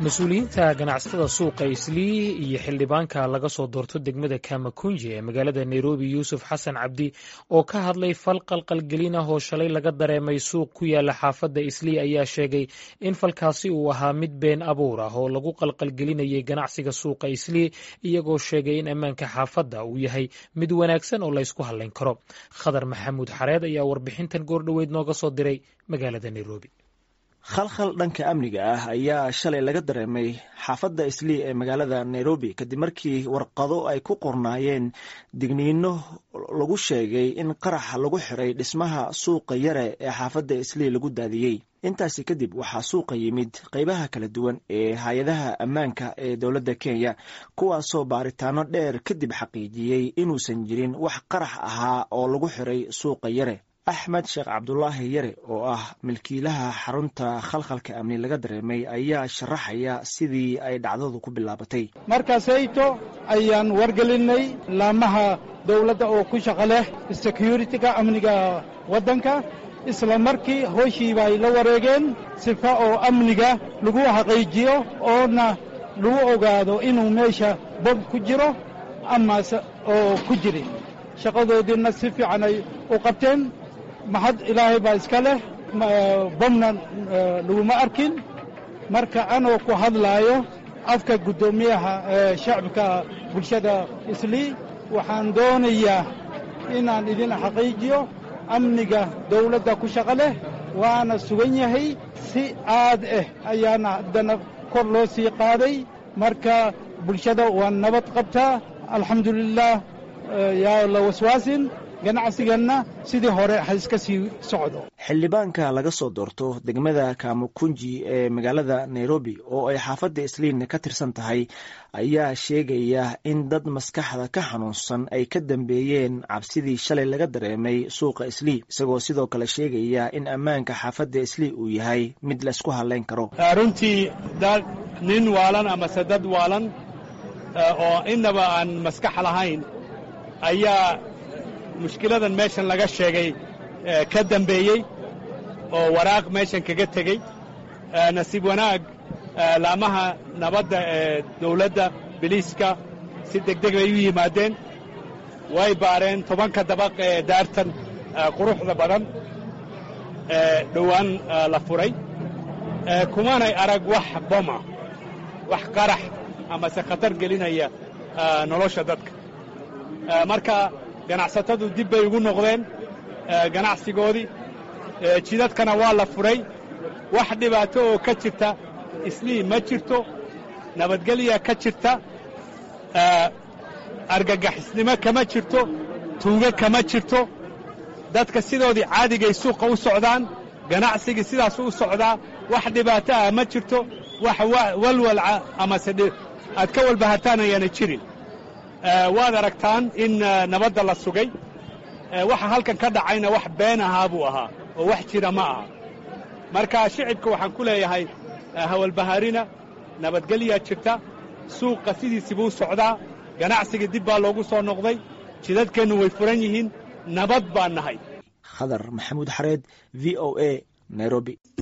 mas-uuliyiinta ganacsatada suuqa islii iyo xildhibaanka laga soo doorto degmada kamakunji ee magaalada nairobi yuusuf xasan cabdi oo ka hadlay fal qalqalgelin ah oo shalay laga dareemay suuq ku yaala xaafadda islii ayaa sheegay in falkaasi uu ahaa mid been abuur ah oo lagu qalqalgelinayay ganacsiga suuqa islii iyagoo sheegay in ammaanka xaafadda uu yahay mid wanaagsan oo laysku hadlayn karo khadar maxamuud xareed ayaa warbixintan goordhoweyd nooga soo diray magaalada nairobi khalkhal dhanka amniga ah ayaa shalay laga dareemay xaafadda islii ee magaalada nairobi kadib markii warqado ay ku qornaayeen digniino lagu sheegay in qarax lagu xiray dhismaha suuqa yare ee xaafadda islii lagu daadiyey intaasi kadib waxaa suuqa yimid qeybaha kala duwan ee hay-adaha ammaanka ee dowladda kenya kuwaasoo baaritaano dheer kadib xaqiijiyey inuusan jirin wax qarax ahaa oo lagu xiray suuqa yare axmed sheekh cabdulaahi yare oo ah milkiilaha xarunta khalkhalka amni laga dareemay ayaa sharaxaya sidii ay dhacdadu ku bilaabatay markaasayto ayaan wargelinay laamaha dowladda oo ku shaqo leh securitiga amniga waddanka isla markii hooshiiba ay la wareegeen sifa oo amniga lagu xaqiijiyo oona lagu ogaado inuu meesha bob ku jiro amase oo ku jirin shaqadoodiina si fiican ay u qabteen maxad ilaahay baa iska leh bomna laguma arkin marka anoo ku hadlaayo afka guddoomiyaha shacbika bulshada islii waxaan doonayaa inaan idin xaqiijiyo amniga dawladda ku shaqo leh waana sugan yahay si aad ah ayaana haddana kor loo sii qaaday marka bulshada waa nabad qabtaa alxamdulilah yaa la waswaasin ganacsiganna sidii hore ha iska sii socdo xildhibaanka laga soo doorto degmada kamukunji ee magaalada nairobi oo ay xaafadda isliin ka tirsan tahay ayaa sheegaya in dad maskaxda ka xanuunsan ay ka dambeeyeen cabsidii shalay laga dareemay suuqa islii isagoo sidoo kale sheegaya in ammaanka xaafadda islii uu yahay mid laysku hadlayn karo runtii dad nin waalan amase dad waalan oo innaba aan maskax lahayn ayaa mushkiladan meeshan laga sheegay ka dambeeyey oo waraaq meeshan kaga tegey nasiib wanaag laamaha nabadda ee dawladda biliiska si degdeg bay u yimaadeen way baareen tobanka dabaq ee daartan quruxda badan ee dhowaan la furay kumanay arag wax boma wax qarax amase khatar gelinaya nolosha dadka marka ganacsatadu dib bay ugu noqdeen ganacsigoodii jidadkana waa la furay wax dhibaato oo ka jirta islii ma jirto nabadgelya ka jirta argagaxisnimo kama jirto tuugo kama jirto dadka sidoodii caadigay suuqa u socdaan ganacsigii sidaasu u socdaa wax dhibaato ah ma jirto wax walwalca amase aad ka walbahataan ayaana jirin waad aragtaan in nabadda la sugay waxa halkan ka dhacayna wax been ahaa buu ahaa oo wax jira ma aha marka shicibka waxaan ku leeyahay hawalbahaarina nabadgelyaa jirta suuqa sidiisii buu socdaa ganacsigii dib baa loogu soo noqday jidadkeennu way furan yihiin nabad baan nahay khadar maxamuud xareed v o a nairobi